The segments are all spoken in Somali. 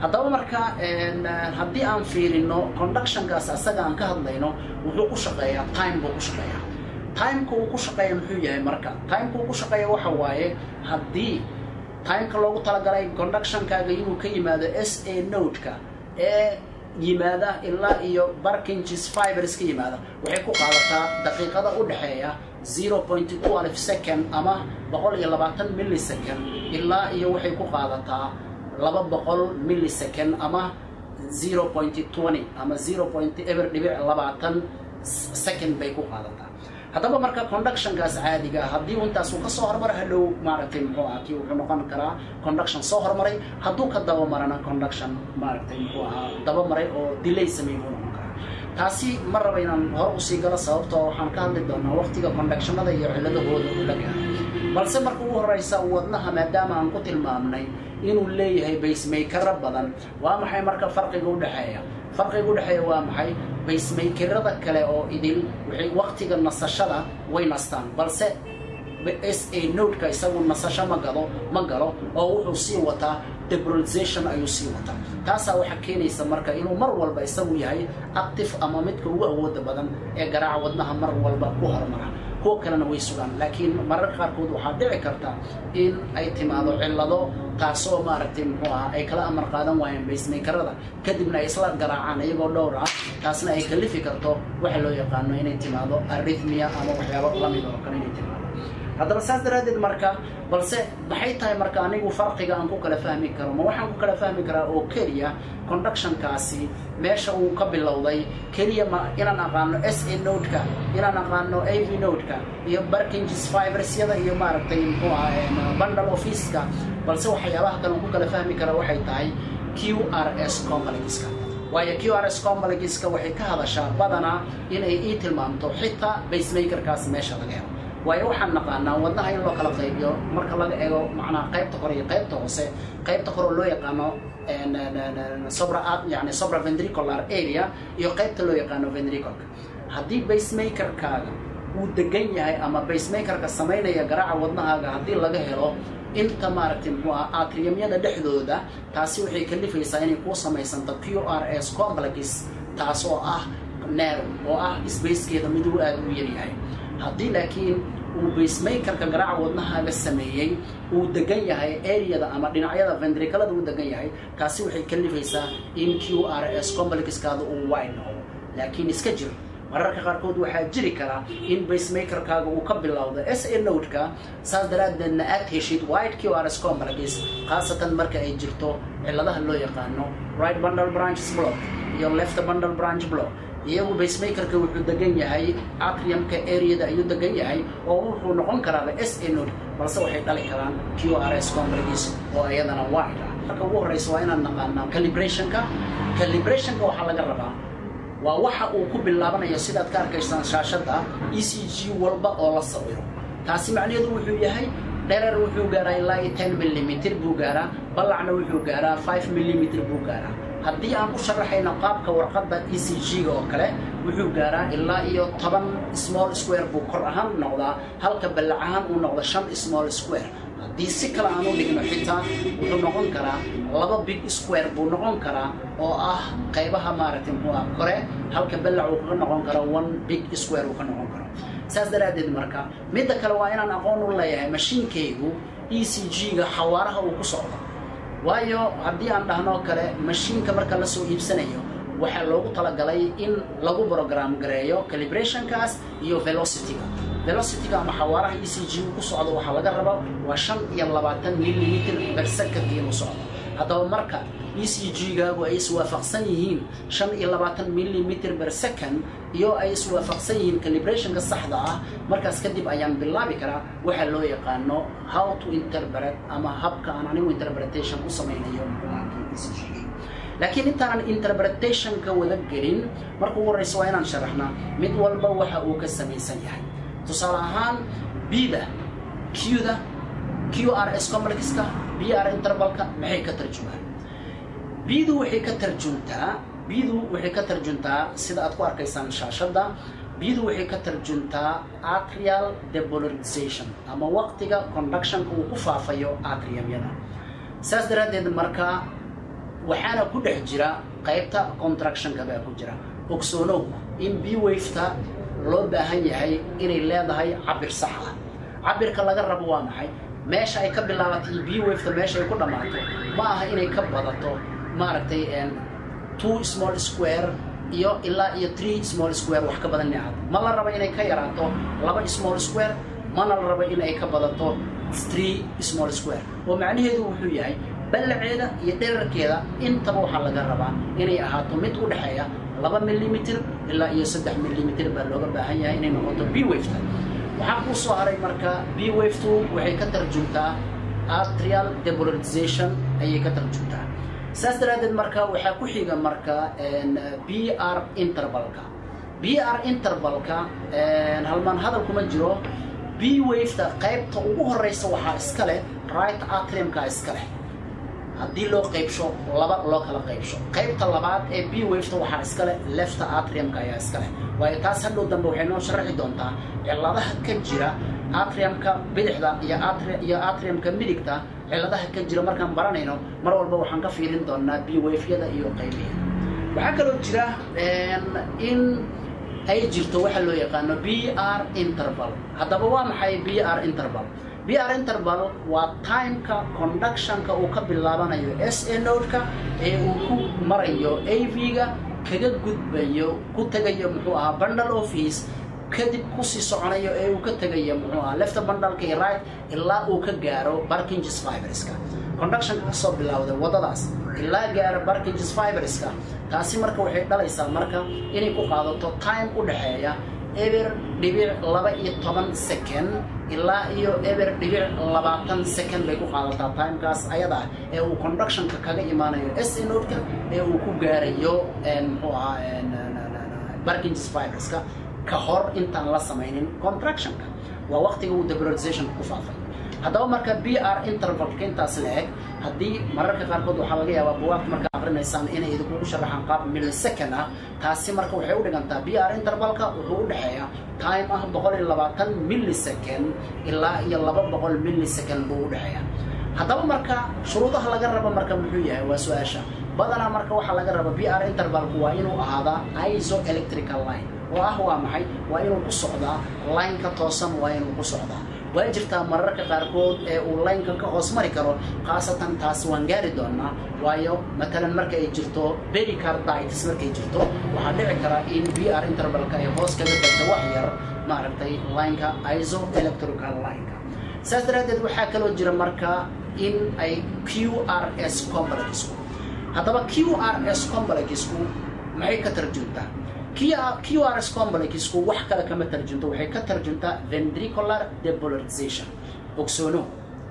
haddaba marka haddii aan fiirino conductionkaas asaga aan ka hadlayno wuxuu ku shaqeeyaa time buu ku shaqeeyaa timeka uu ku shaqeeya muxuu yahay marka timeka uu ku shaqeeya waxa waaye haddii timeka loogu talagalay conductionkaaga inuu ka yimaado s a nodeka ee yimaada ilaa iyo barkinges fibers ka yimaada waxay ku qaadataa daqiiqada u dhexeeya zero point two alif second ama boqol iyo labaatan millisecond ilaa iyo waxay ku qaadataa laba boqol millisecond ama zero point twenty ama zero point eber dhibic labaatan second bay ku qaadataa haddaba marka conductionkaas caadiga haddii intaas uu ka soo hormaro hadhow maaragtay muxuu ahaa kii wuxuu noqon karaa conduction soo hormaray hadduu ka dabamarana conduction maaragtay muxuu ahaa dabamaray oo delay sameey buu noqon karaa taasi ma raba inaan hore usii galo sababtoo waxaan ka hadli doonaa waqtiga conductionada iyo ciladahooda u la gaaro balse marka ugu horeysa wadnaha maadaama aan ku tilmaamnay inuu leeyahay baysmaykero badan waa maxay marka farqiga udhexeeya farqiga udhexeeya waa maxay baysmaykerada kale oo idil waxay waqtiga nasashada way nastaan balse s a nodeka isagu nasasho ma galo ma galo oo wuxuu sii wataa debrolization ayuu sii wataa taasaa waxaa keenaysa marka inuu mar walba isagu yahay active ama midka ugu awooda badan ee garaaca wadnaha mar walba ku hormara kuwa kalena way sugaan laakiin mararka qaarkood waxaa dhici karta in ay timaado cillado taasoo maaragtay muxuu ahaa ay kala amar qaadan waayeen baysmaykarada kadibna ay isla garaacaan iyagoo dhowr ah taasna ay kalifi karto waxa loo yaqaano inay timaado arrhythmia ama waxyaabo lamid oo kale inay timaado haddaba saas daraaddeed marka balse maxay tahay marka anigu farqiga aan ku kala fahmi karo ma waxaan ku kala fahmi karaa oo keliya conductionkaasi meesha uu ka bilowday keliya ma inaan aqaano s a nodeka inaan aqaano a v nodeka iyo barkinges fibersyada iyo maaragtay muxuu ahaa bundle officeka balse waxyaabaha kale aan ku kala fahmi kara waxay tahay q r s complexka waayo q r s complexka waxay ka hadashaa badanaa inay ii tilmaamto xitaa basemakerkaas meesha laga helo waayo waxaan naqaanaa wadnaha in loo kala qaybiyo marka laga eego macnaha qaybta kore iyo qaybta hoose qaybta kore oo loo yaqaano sobra yani sobra vendricular area iyo qaybta loo yaqaano vendricolka haddii basemakerkaaga uu degan yahay ama basemakerka samaynaya garaaca wadnahaaga haddii laga helo inta maaragtay muxuu ah atriyamyada dhexdooda taasi waxay kalifaysaa inay kuu samaysanto q r s complex taas oo ah nero oo ah sbacekeeda miduu aada u yaryahay haddii laakiin uu basemakerka garaaca wadnahaaga sameeyey uu degan yahay areada ama dhinacyada vendricalada uu degan yahay taasi waxay kalifaysaa in q r s complexkaada uu wide noqdo laakiin iska jir mararka qaarkood waxaa jiri kara in basemakerkaaga uu ka bilowdo s a nodeka saas daraaddeedna aad heshid white q r s complex khaasatan marka ay jirto cilladaha loo yaqaano right bundle branches block iyo left bundle branch block iyagu basemakerka wuxuu degan yahay atriumka areada ayuu degan yahay oo wuxuu noqon karaaba s a node balse waxay dhali karaan q r s complex oo iyadana wide ah marka ugu horeysa waa inaan naqaanaa calibrationka calibrationka waxaa laga rabaa waa waxa uu ku bilaabanayo sidaad ka arkaysaan shaashadda e c g walba oo la sawiro taasi macnaheedu wuxuu yahay dherer wuxuu gaaraa ilaa iyo ten millimitr buu gaaraa ballacna wuxuu gaaraa five millimitr buu gaaraa haddii aan ku sharaxayno qaabka warqadda e c g-ga oo kale wuxuu gaaraa ilaa iyo toban small square buu kor ahaan noqdaa halka ballac ahaan uu noqdo shan small square haddii si kale aan u dhigno xitaa wuxuu noqon karaa laba big square buu noqon karaa oo ah qaybaha maaragtay muxuu ah kore halka ballac uu ka noqon karo one big square uu ka noqon karo saas daraaddeed marka midda kale waa inaan aqoon u leeyahay mashiinkaygu e c g-ga xawaaraha uu ku socdo waayo haddii aan dhahnoo kale mashiinka marka la soo iibsanayo waxaa loogu talagalay in lagu brogram gareeyo calibrationkaas iyo velocityga velocityga ama xawaaraha e c g uu ku socdo waxaa laga raba waa shan iyo labaatan millimitr bersecond inuu socdo haddaba marka e c g-gaagu ay iswaafaqsan yihiin shan iyo labaatan millimitr ber second iyo ay iswaafaqsan yihiin calibrationka saxda ah markaas kadib ayaan bilaabi karaa waxaa loo yaqaano how to interpret ama habka aan anigu interpretation u samaynayo laakiin intaanan interpretationka wada gelin marka ugu horeysa waa inaan sharaxnaa mid walba waxa uu ka samaysan yahay tusaale ahaan bda qda q r s complexka b r intervalka maxay ka tarjumaan bdu waxay ka tarjuntaa bdu waxay ka tarjuntaa sida aad ku arkaysaan shaashadda bdu waxay ka tarjuntaa atrial depolarization ama waqtiga conductionka uu ku faafayo atriumyada saas daraaddeed marka waxaana ku dhex jira qaybta contractionka baa ku jira ogsoonow in b wafeta loo baahan yahay inay leedahay cabir sax ah cabirka laga rabo waa maxay meesha ay ka bilaabatay b wafeta meesha ay ku dhammaato ma aha inay ka badato maaragtay two small square iyo ilaa iyo three small square wax ka badan nicad ma la rabo inay ka yaraato laba small square mana la rabo inay ka badato three small square oo macnaheedu wuxuu yahay ballaceeda iyo dherarkeeda intaba waxaa laga rabaa inay ahaato mid u dhexeeya laba millimitr ilaa iyo saddex millimitr baa looga baahan yahay inay noqoto b wafeta waxaa kuu soo haray marka b wafetu waxay ka tarjumtaa atrial depolarization ayay ka tarjumtaa saas daraaddeed marka waxaa ku xiga marka b r intervalka b r intervalka halmaan hadal kuma jiro b wafeta qaybta ugu horeysa waxaa iska leh right atriumka iska leh haddii loo qaybsho laba loo kala qaybsho qaybta labaad ee b wafeta waxaa iska leh lefta atriumka ayaa iska leh waayo taas hadhow dambe waxay noo sharaxi doontaa cilladaha ka jira atriumka bidixda iyo iyo atriumka midigta cilladaha ka jira markaan baranayno mar walba waxaan ka fiirin doonaa b wafyada iyo qaybiya waxaa kaloo jira in ay jirto waxa loo yaqaano b r interval haddaba waa maxay b r interval b r interval waa timeka conductionka uu ka bilaabanayo s a nodeka ee uu ku marayo a v-ga kaga gudbayo ku tegayo muxuu ahaa bundle office kadib kusii soconayo ee uu ka tegayo muxuu ahaa lefta bundleka iyo right ilaa uu ka gaaro barkinges fiberska conductionka kasoo bilowday waddadaas ilaa gaaro barkinges fiberska taasi marka waxay dhalaysaa marka inay ku qaadato time u dhexeeya eber dhibic laba iyo toban second ilaa iyo eber dhibic labaatan second bay ku qaadataa timekaas ayada ah ee uu conductionka kaga imaanayo s nodka ee uu ku gaarayo muxuu ahaa barkinges fiberska ka hor intaan la samaynin contractionka waa waqtiga uu depolarization ku faafay haddaba marka b r intervalka intaas la eg haddii mararka qaarkood waxaa laga yaabaa buwaagta markaa akrinaysaan inay idinkugu sharaxaan qaab millisecond ah taasi marka waxay u dhigantaa b r intervalka wuxuu u dhexeeya time ah boqol iyo labaatan millisecond ilaa iyo laba boqol millisecond buu u dhexeeya haddaba marka shuruudaha laga rabo marka muxuu yahay waa su-aasha badanaa marka waxaa laga raba b r intervalku waa inuu ahaadaa iso electrical line oo ah waa maxay waa inuu ku socdaa lineka toosan waa inuu ku socdaa waa jirtaa mararka qaarkood ee uu laynka ka hoos mari karo khaasatan taas waan gaari doonaa waayo matalan marka ay jirto bericarditis markay jirto waxaa dhici kara in b r intervalka ay hoos kaga degto wax yar maaragtay lineka iso electrical lineka saas daraaddeed waxaa kaloo jira marka in ay q r s complexku haddaba q r s complexku maxay ka tarjuntaa q r s complexku wax kale kama tarjunto waxay ka tarjuntaa vendricular depolarization ogsoono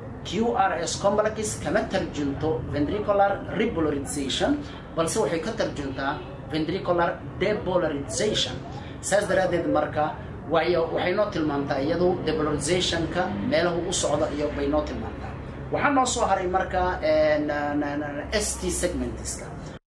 q r s complex kama tarjunto vendricular repolarization balse waxay ka tarjuntaa vendricular depolarization saas daraaddeed marka waayo waxay noo tilmaamtaa iyadu depolarizationka meelahu u socda iyo bay noo tilmaamtaa waxaa noo soo haray marka s t segmentska